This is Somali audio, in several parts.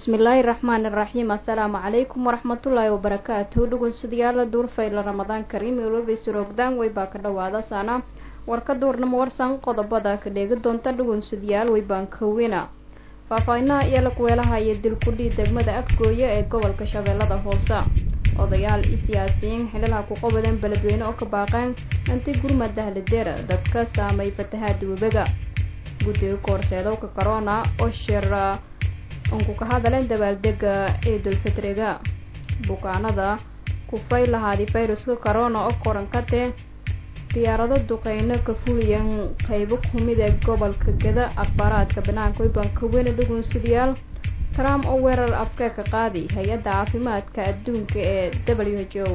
bismillaahi raxmaani raxiim assalaamu calaykum waraxmatullaahi wabarakaatu dhugunsadayaala duurfayla ramadaan kariim ilwabeysurogdaan weybaa ka dhawaada saana warka duurnamo warsan qodobada ka dheegi doonta dhugunsadayaal weybaan kawina faahfaahinaha iyo lakuweelahaya dilkudhii degmada afgooye ee gobolka shabeellada hoose odayaal i siyaasiyiin xililaha ku qabadeen beledweyne oo ka baaqeen inti gurmad dahladeera dadka saamay fatahaada webiga guddiga koorseedowka corona oo shir unku ka hadaleen dabaaldega ciidulfitriga bukaanada kufay lahaadi fayruska corona oo korankatee diyaarado duqeyno ka fuliyeen qeybo kumid ee gobolka gada akhbaaraadka banaanka weybanka weyne dhugunsadayaal trump oo weerar afka ka qaadi hay-adda caafimaadka adduunka ee w h o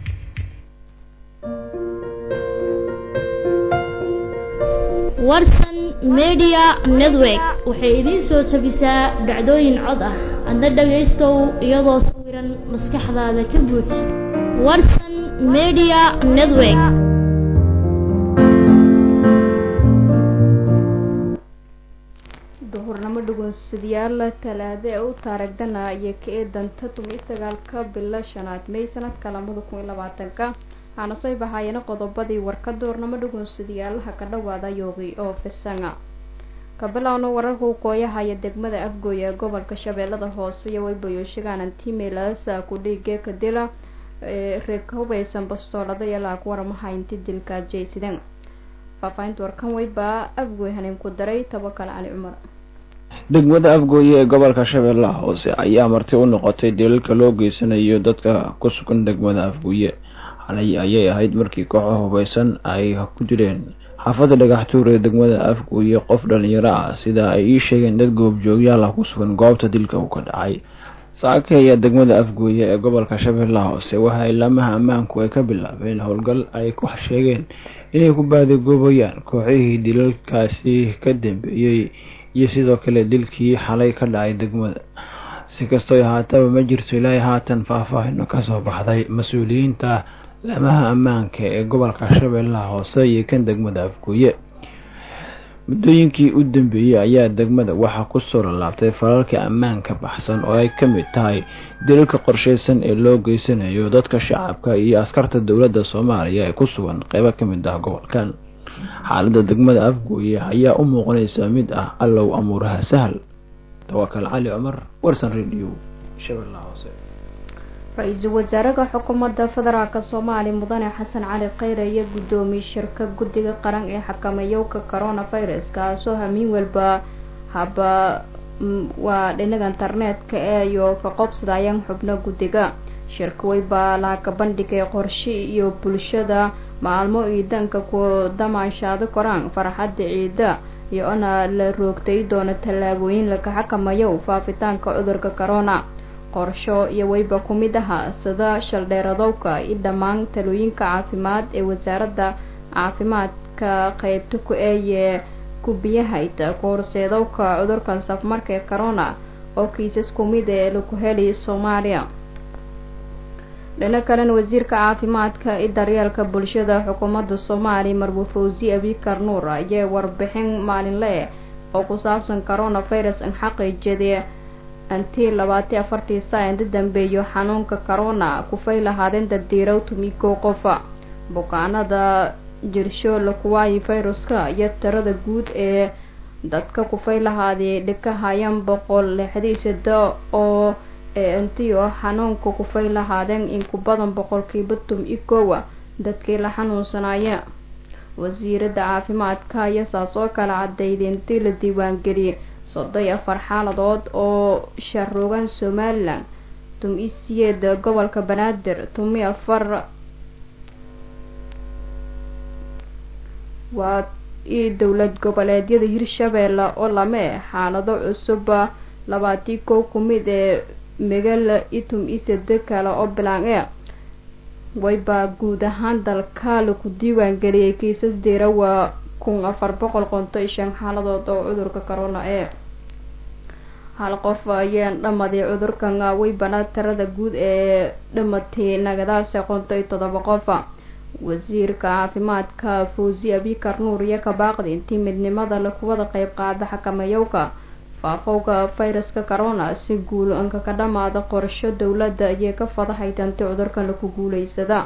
warsan media network waxay idiin soo jabisaa dhacdooyin cod ah adna dhagaystow iyadoo sawiran maskaxdaada ka buuj warsan media network duhurnamo dhugunsadayaal talaado ee u taarigdana iyo ka eedanta tumi sagaalka bilo shanaad may sanadka labada kun iyo labaatanka waxaana soo bahaayeen qodobadii warka duurnamo dhugunsadayaalaha ka dhawaada yoogi oo fisanga kabilowna wararka u kooyahaya degmada afgooy ee gobolka shabeellada hoose iyo weybayooshagaana antimelas kudhiige kadila reeg hubeysan bastoolada iyo laag waramaha inti dilka jaysideen faahfaahinta warkan weybaa afgooy hanin ku daray tabakal cali cumar degmada afgooye ee gobolka shabeellaha hoose ayaa marti u noqotay dilalka loo geysanayo dadka ku sugan degmada afgooye xalay ayay ahayd markii kooxo hubeysan ay ku dileen xaafadda dhagaxtuur ee degmada afgooye qof dhalinyaro ah sida ay ii sheegeen dad goobjoogyaal ah ku sugan goobta dilka uu ka dhacay saaka ayaa degmada afgooye ee gobolka shabeellaha hoose waxa ilaamaha ammaanku ay ka bilaabeen howlgal ay ku sheegeen inay ku baadigoobayaan kooxihii dilalkaasi ka dambeeyey iyo sidoo kale dilkii xalay ka dhacay degmada si kastoo ahaataba ma jirto ilaahay haatan faahfaahino kasoo baxday mas-uuliyiinta laamaha ammaanka ee gobolka shabeellaha hoose iyo kan degmada afgooye muddooyinkii u dambeeyey ayaa degmada waxaa kusoo lalaabtay falalka ammaanka baxsan oo ay ka mid tahay dilalka qorsheysan ee loo geysanayo dadka shacabka iyo askarta dowladda soomaaliya ee ku sugan qeybo ka mid ah gobolkan xaaladda degmada afgooye ayaa u muuqanaysa mid ah allow amuuraha sahal tawakal cali cumar warsan radio shabeellaha hoose ra-iisul wasaaraha xukuumadda federaalk soomaaliya mudane xasan cali kheyre iyo guddoomiye shirka guddiga qaran ee xakameeyowka coronavirus kaasoo hamiin walba haba waa dhinaga internetka eeyo ka qobsadayaan xubno guddiga shirka weybaa laaka bandhigay qorshe iyo bulshada maalmo iidanka ku damaanshaado koraan farxadda ciida iyo ona la roogtay doono tallaabooyin laga xakamayo faafitaanka cudurka corona qorsho iyo weyba ku mid aha sida shaldheeradowka i dhammaan talooyinka caafimaad ee wasaaradda caafimaadka qeybta ku eeye kubiyahayd ku horseedowka cudurkan safmarka ee corona oo kiisas kumid ee lagu helay soomaaliya dhino kalena wasiirka caafimaadka i daryeelka bulshada xukuumadda soomaaliya marwe fawzi abikar nuur ayee warbixin maalinle oo ku saabsan coronavirus in xaqiijiyade intii labaati afartii saa inda dambeeyo xanuunka corona kufay lahaadeen daddiirow tumiko qofa bukaanada jirsho lakuwaayi fayruska iyo tirada guud ee dadka kufay lahaadee dhikahayaan boqol lixdii sida oo ee intiyo xanuunka kufay lahaadeen in ku badan boqolkiiba tum i koowa dadkii la xanuunsanaya wasiiradda caafimaadka ayaa saas oo kale cadayday intii la diiwaangeliyay soddon iyo afar xaaladood oo sharuugan somalilan tum i siyeeda gobolka banaadir tumi afar waa io dowlad goboleedyada hirshabeelle oo lame xaalado cusuba labaatii kow ku mid ee megala itum i sade kale oo bilaan e waybaa guud ahaan dalka laku diiwaan geliyay kiisas deera waa kun afar boqol qonto iyo shan xaaladood oo cudurka corona ee hal qof ayaan dhamaday cudurkan weybana tirada guud ee dhamatay nagadaasi qonto iyo todoba qofa wasiirka caafimaadka fawzi abikar nuur iyo kabaaqdi intii midnimada lakuwada qeyb qaada xakamayowka faafowga fayraska corona si guul anka ka dhamaada qorsho dowladda ayay ka fadahaydantay cudurkan laku guuleysada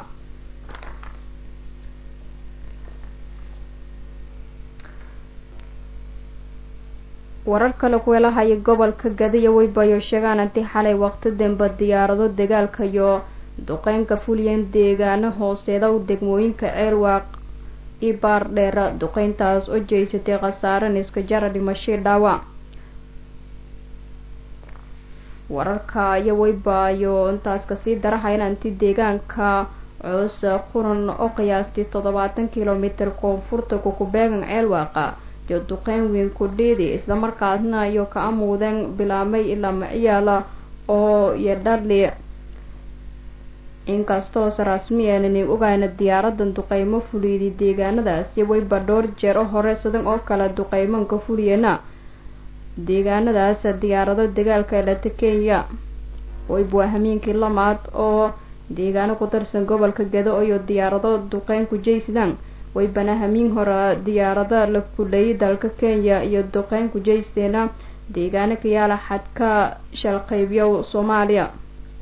warar kale kuelahaya gobolka gadiya weybayo sheegaan intii xalay waqti dambe diyaarado dagaalka iyo duqeynka fuliyeen deegaano hooseeda u degmooyinka ceelwaaq iyo baardheera duqeyntaas oo jeysatay khasaare niska jara dhimashii dhaawac wararka iyo weybaayo intaas kasii darahayna intii deegaanka coos quran oo qiyaastii toddobaatan kilomitir koonfurta kukubeegan ceelwaaqa iyo duqeyn weyn ku dhiidi islamarkaasna iyo ka amuudeen bilaamay ilaa maciyaala oo iyo dhali inkastoose rasmi aanani ogayna diyaaradan duqeymo fuliyday deegaanadaasi weyba dhowr jeer oo hore sidan oo kale duqeymanka fuliyeena deegaanadaas diyaarado dagaalka elata kenya weyba waa hamiinkii lamaad oo deegaano ku tirsan gobolka gado iyo diyaarado duqeyn ku jaysadaan weybana hamiin hore diyaarada la kulayay dalka kenya iyo duqeyn ku jaysteena deegaano ka yaala xadka shalqeybyo soomaaliya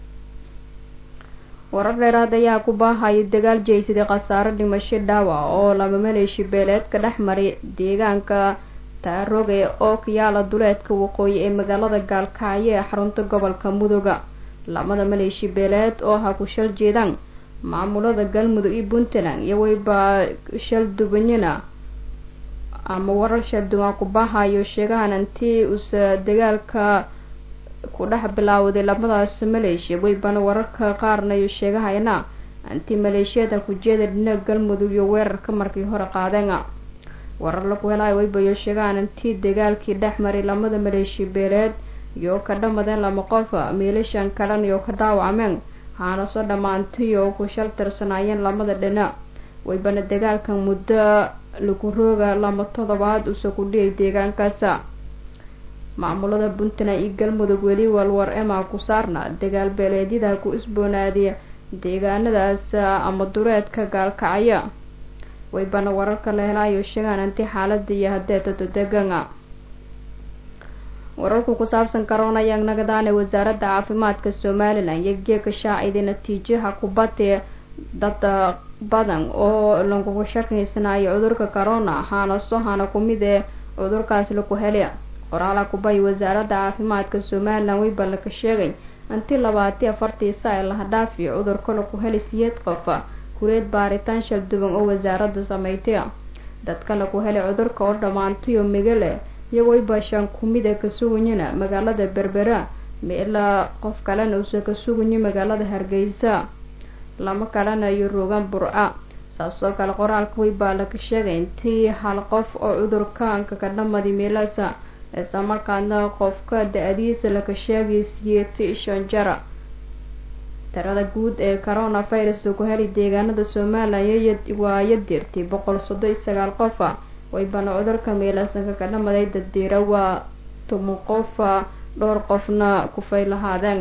warar dheeraad ayaa ku baahaya dagaal jeysaday khasaaro dhimasho dhaawac oo laba maleeshi beeleed ka dhex maray deegaanka taaroge oo ka yaala duleedka waqooyi ee magaalada gaalkacyo ee xarunta gobolka mudoga lamada maleeshi beeleed oo ha ku shal jeedaan maamulada galmudug iyo puntland iyo weyba shal dubanyana ama warar shal duwan ku bahayo sheegahan intii usa dagaalka ku dhex bilaawday labadaas maleeshiya weybana wararka qaarna iyo sheegahayna intii maleeshiyada kujeeda dhinaca galmudug iyo weerarka markii hore qaadeen warar laku helayo weybayo sheegahan intii dagaalkii dhex maray lamada maleeshiya beeleed iyo ka dhamadeen lama qof miilashan kalan iyo ka dhaawacmeen haana soo dhammaantay oo ku shal tirsanaayeen lamada dhinac weybana dagaalkan muddo lagu rooga lama toddobaad usa ku dhiyay deegaankaasa maamulada puntland iyo galmudug weli walwar emaa ku saarna dagaal beeleedyada ku isboonaadiya deegaanadaas ama dureedka gaalkacyo weybana wararka la helaayo sheegaan intii xaalada iyo hadeetado degana wararku ku saabsan corona ayaa nagadaane wasaaradda caafimaadka somalilan iyo geeka shaaciday natiijaha kubadee dad badan oo lagugu shakiysanayo cudurka corona haana soo hana kumid ee cudurkaas laku hele qoraala kubay wasaaradda caafimaadka somalilan weybala ka sheegay intii labaati afartii saa laha dhaafiyo cudurka laku heli siyeed qof kureed baaritaan shal duwan oo wasaaradda sameystay dadka laku helay cudurka oo dhammaantay oo migale iyo weyba shan kumida ka suganyana magaalada berbera meelaa qof kalena uusa ka suganyo magaalada hargeysa lama kalena iyo rogan burca saasoo kale qoraalka weybaa laka sheegay intii hal qof oo cudurkaanka ka dhamadi meelasa isla markaadna qofka da-diisa laka sheegay siyeeti shan jara tirada guud ee coronavirus ku heli deegaanada somalilan waa yadirtay boqol soddon iyo sagaal qofa weybana cudurka meelasanka ka dhamaday daddiira waa toban qofa dhowr qofna kufay lahaadeen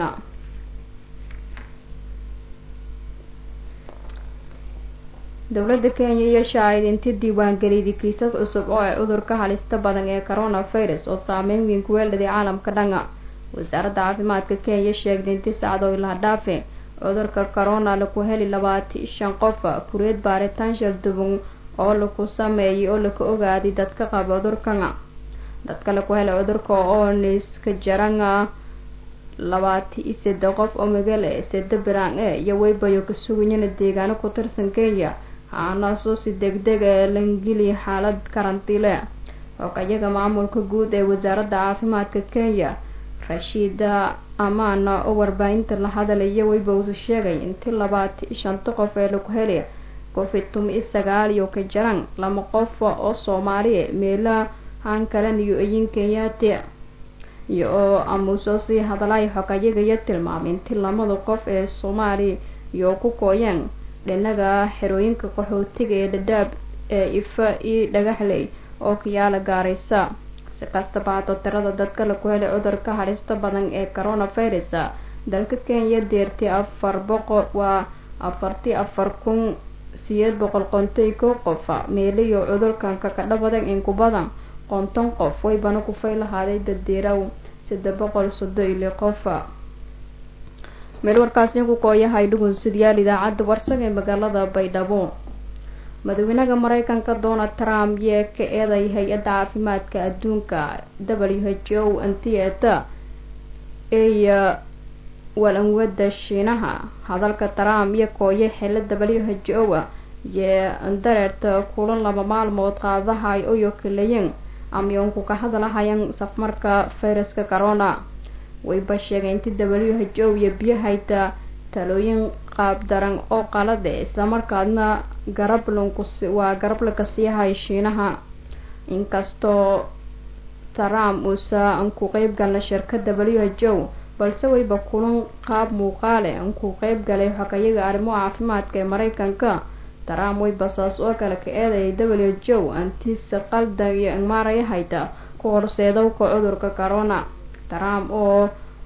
dowladda kenya iyo shaacid intii diiwaangeliyday kiisas cusub oo ay cudurka halista badan ee coronavirus oo saameyn weyn ku weeldhaday caalamka dhanga wasaaradda caafimaadka kenya sheegday intii sacdo ilaa dhaafe cudurka corona laku heli labaati shan qof kureed baaritaan shal duban oo laku sameeyay oo laka ogaaday dadka qaba cudurkan dadka laku helay cudurka oo niska jaranga labaati iyo saddex qof oo magale sade bilaan e iyo weybayo ka suganyana deegaano ku tirsan kenya haanaasoo si deg deg ee langeliya xaalad karantiile xogayaga maamulka guud ee wasaaradda caafimaadka kenya rashiida amaana oo warbaahinta la hadalaya weyba uu sheegay intii labaati shanta qof ee lagu helay covid tumi iyo sagaal iyo ka jaran lama qof oo soomaaliya meela haan kalan iyo eyin kenyaati iyo oo amuusoo sii hadalay xogayagaya tilmaamay intii lamada qof ee soomaaliya iyo ku kooyeen dhinaga xerooyinka qaxootiga ee dhadhaab ee ifa iyo dhagaxley oo kayaala gaaraysa si kastaba hato tirada dadka laku helay cudurka halista badan ee coronavirus dalka kenya deertay afar boqol waa afartii afar kun siyeed boqol qontay kow qof meeliyo cudurkanka ka dhabadan in ku badan konton qof waybana kufay lahaaday daddiiraw saddex boqol soddon iyo qofa meel warkaasi ku kooyahay dhugunsidyaal idaacadda warsag ee magaalada baydhabo madaxweynaha mareykanka donald trump yee ka eeday hay-adda caafimaadka adduunka w h o antieta eeya walanwada shiinaha hadalka trump iyo kooye xilo w h o a yee dareerta kulan laba maalmood qaadahay oyo kaleyen amyoonku ka hadlahayan safmarka fayraska corona wayba sheegay inti w h o iyo biyahayta talooyin qaab daran oo qalade islamarkaadna garablunkus waa garablanka siihay shiinaha inkastoo trump uusa ku qeyb galna shirkada w h o balse wayba kulan qaab muuqaale ku qeyb galay xogayaga arrimo caafimaadka ee mareykanka trump wayba saas oo kale ka eedayay w h o antisa qalda iyo maarayahayta ku horseedowka cudurka corona trump oo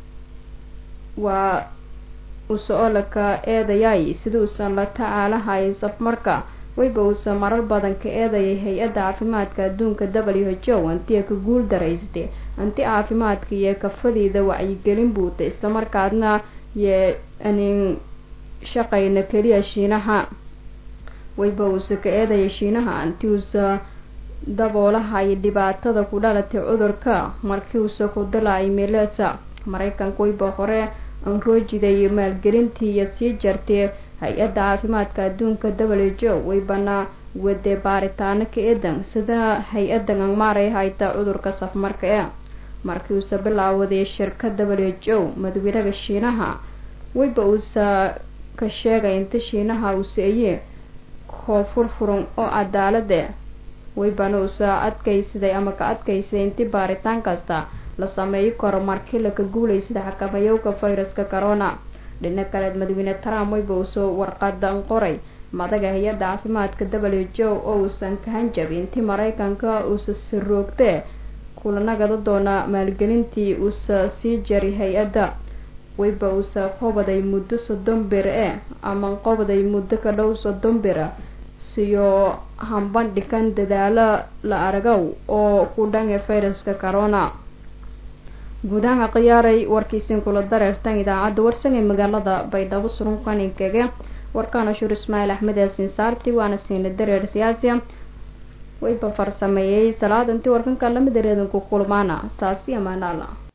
waa uuse olaka eedayay sida uusan la tacaalahay safmarka wayba uusa marar badan ka eedayay hay-adda caafimaadka adduunka w h o antiya ka guul daraysatay anti caafimaadka iyo kafadiida wacyigelin buuta islamarkaadna yee anin shaqayna keliya shiinaha wayba uusa ka eedayay shiinaha anti uusa daboolahay dhibaatada ku dhalatay cudurka markii uusa ku dilaay melesa mareykanka wayba hore anroojiday maalgelintii iyo sii jartay hay-adda caafimaadka adduunka w h o waybana wade baaritaano ka eedan sida hay-addan angmaaray hayta cudurka safmarka ee markii uusa bilaawaday shirka w h o madaxweynaha shiinaha wayba uusa ka sheegay inta shiinaha uu seeye koo furfuran oo cadaalade waybana uusa adkaysaday ama ka adkaysaday inti baaritaan kasta la sameeyi karo markii laka guulaysada xakamayowka fayraska corona dhina kaleed madaxweyne trump wayba uusoo warqadan qoray madaga hay-adda caafimaadka w h o oo uusan ka hanjabin intii mareykanka uusa siroogtee kulanagada doona maalgelintii uusa sii jari hay-adda wayba uusa qobaday muddo soddon bir e ama qobaday muddo ka dhow soddon bira siyo hambandhigan dadaalo la argow oo ku dhange fayraska corona guudaha khiyaaray warkiisin kula dareertan idaacadda warsan ee magaalada baydhabo surunqaninkege warkaana shur ismaaciil axmed yaasin saarti waana siina dareer siyaasiya wayba farsameeyey salaad intii warkanka lamid dareedanku kulmaana saasi amaanaala